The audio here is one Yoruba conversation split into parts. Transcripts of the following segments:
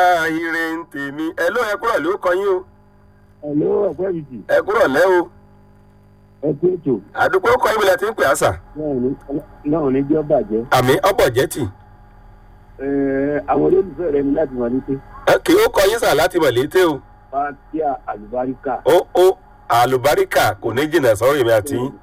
ire ń tèmi ẹ ló ẹ kúrọ̀ ló kọ yín o Hello, ọ̀pẹ́ ìdì. ẹ kúrọ̀ lẹ́ o Ẹ kú ètò. àdúgbò kọ yín bí lẹ ti ń pè àṣà Náà ní jẹ́ bàjẹ́. àmì ọ̀pọ̀ jẹ́tì Àwọn olólùfẹ́ rẹ ní láti wà ní pé kì í ó kọ yín sà láti mọ̀ létí o Fátíà Àlùbáríkà. ó ó àlùbáríkà kò ní jìnnà sọ́rọ̀ èmi àti yín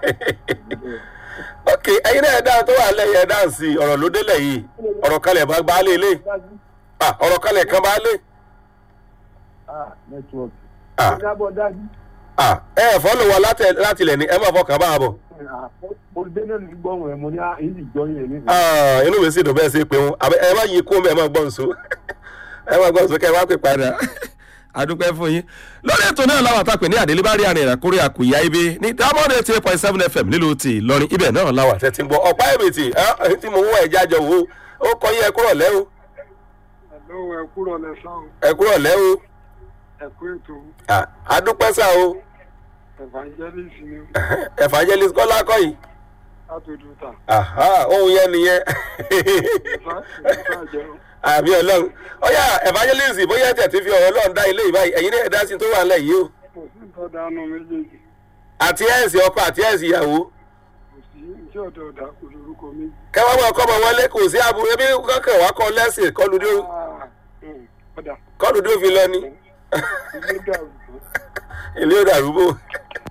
ok ẹyin náà dáa tó wà lẹ́yìn ẹ dáhùn sí i ọ̀rọ̀ ló délẹ̀ yìí ọ̀rọ̀ kalẹ̀ bá bá lé lé Ah, ọ̀rọ̀ kalẹ̀ kan bá lé Nẹ́tíwọ̀kì. Ah. Ìjábọ̀ dájú. Ah, ẹ ẹ̀ fọ́lù wa láti- láti ilẹ̀ ni ẹ máa fọkàn bá a bọ̀ Olùdé náà ní gbọ́hùn ẹ̀ mo ní àyíǹdì jọyìn ẹ̀ nígbà. Ah, inú mi sì dùn bẹ́ẹ̀ sí pé wọn àbẹ ẹ má yí kó mẹ́ ẹ má gbọ́n so ẹ má gbọ́n so kẹ́ ẹ wá pè padà. adúpẹ́ fún yín lórí ètò náà láwọn àtàpè ní àdélébárí àrìn ìràkúrẹ́ àkùyà ibi ní diamond eighty eight point seven fm nílùú ti ìlọrin ibẹ̀ náà láwọn àtẹ ti ń gbọ́ ọ̀pá ẹ̀mìtì ẹ̀ tí mo wọ ẹ̀já jọ wò ó kọ́ yín ẹ kúrọ̀ lẹ́ o Hello, ẹ kúrọ̀ lẹ́sàn ẹ kúrọ̀ lẹ́ o ẹ kú ètò Ah, adúpẹ́ sá o evangelist ni evangelist kọ́lá kọ́ yìí látòdù ta. Aha, ohun yẹn nìyẹn Ìfà jẹun. àmì ọlọ́run ọ̀yà evangelist bóyá ẹ̀ tẹ̀ ti fi ọ̀rọ̀ ọlọ́run dá ilé ìbáyìí ẹ̀yin náà ẹ̀ dá sí tó wà ńlẹ̀ yìí o Kò sí nǹkan dánú méjèèjì. àti ẹ̀sìn ọkọ àti ẹ̀sìn ìyàwó Kò sí iṣẹ́ ọ̀dọ̀ ọ̀dà kò lórúkọ méjì. kẹwàá máa kọ́ ọmọ wọn lé kò sí aburú ebi kankan wá kọ́ lẹ́sìn kọ́lu dé Ah, hmm, Ọ̀dà kọ́lu dé fi lọ ni ilé dàrú. ilé ó dàrú bò